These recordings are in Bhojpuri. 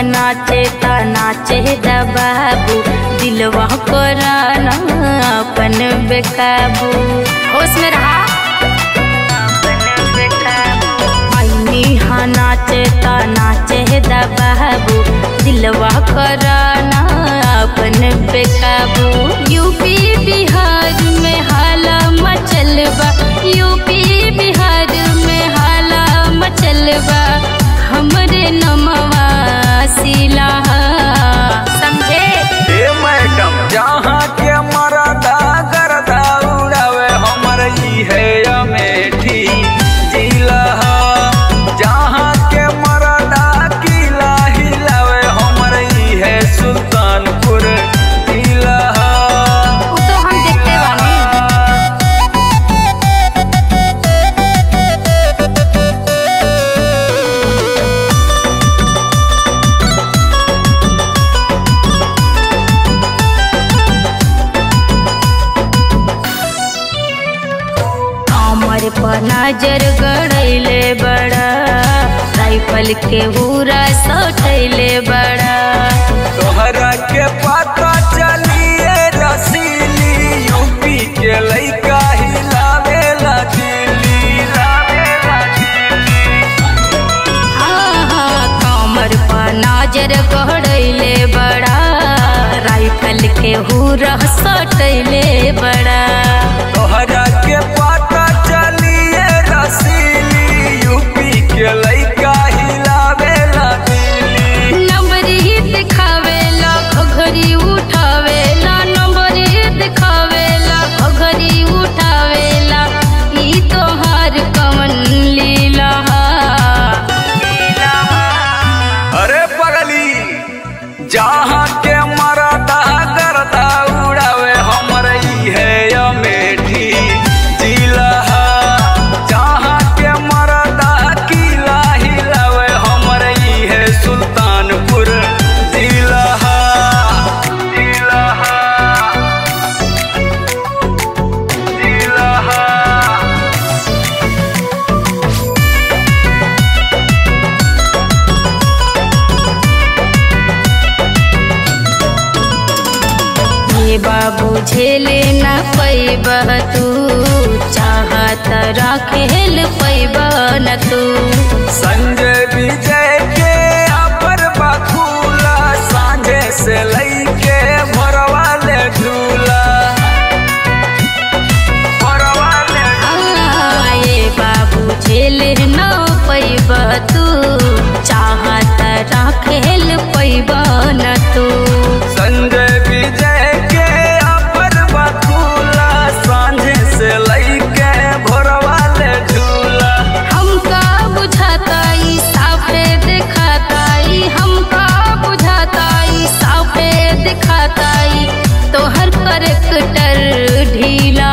नाचे ता नाचे दा बाबू दिलवा कराना अपन बेकाबू होश में रहा अपन बेकाबू आईनी हाँ नाचे ता नाचे दा बाबू दिलवा कराना अपन बेकाबू यूपी बिहार में हाला मचलबा यूपी बिहार में हाला मचलबा हमरे नमवा सिला समझे ए मैडम जहाँ के मरदा गरदा उड़ावे हमर ई है अमेठी जिला जहाँ के मरदा किला हिलावे हमर ई है सुल्तानपुर जिला उ तो हम देखते बानी कमर पर नजर गड़ैले बड़ा राइफल के पूरा सटैले बड़ा तोहरा के पता चलिए रसीली यूपी के लइका हिलावे ला दिल्ली हिलावे ला दिल्ली आहा, कमर पर नजर गड़ैले बड़ा राइफल के पूरा सटैले बड़ा तोहरा के पता चलिए रसीली यूपी के लइका हिलावे ला दिल्ली नंबरी दिखावेला घघरी उठावेला नंबरी दिखावेला घघरी उठावेला ई तोहार कवन लीला अरे पगली जहाँ के मरदा गरदा उड़ावे हमर ई है अमेठी जिला जहाँ के मरदा किला हिलावे हमर ई है सुल्तानपुर जिला जिला जिला ये बाबू झेले न पैब तू चाहत रखेल पैब न तू संजय विजय के अपर बखूला सांझे से लईके भरवा ले झूला भरवा ले आ, ये बाबू झेले न पैब तू चाहत रखेल पैब न तू संजय विजय के अपर बखूला सांझे से लईके भरवा ले झूला हमका बुझाता ई साफे दिखाता ई हमका बुझाता ई साफे दिखाता ई तोहर करेक्टर ढीला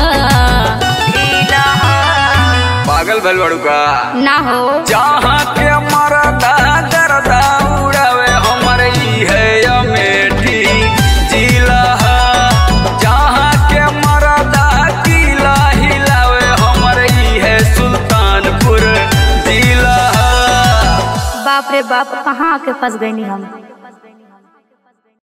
ढीला पागल भल बड़ू का ना हो जहाँ के मरदा गरदा उड़ावे हमर ई है अमेठी जिला जहाँ के मरदा किला हिलावे हमर ई है सुल्तानपुर जिला बाप रे बाप कहाँ के फंस गई हम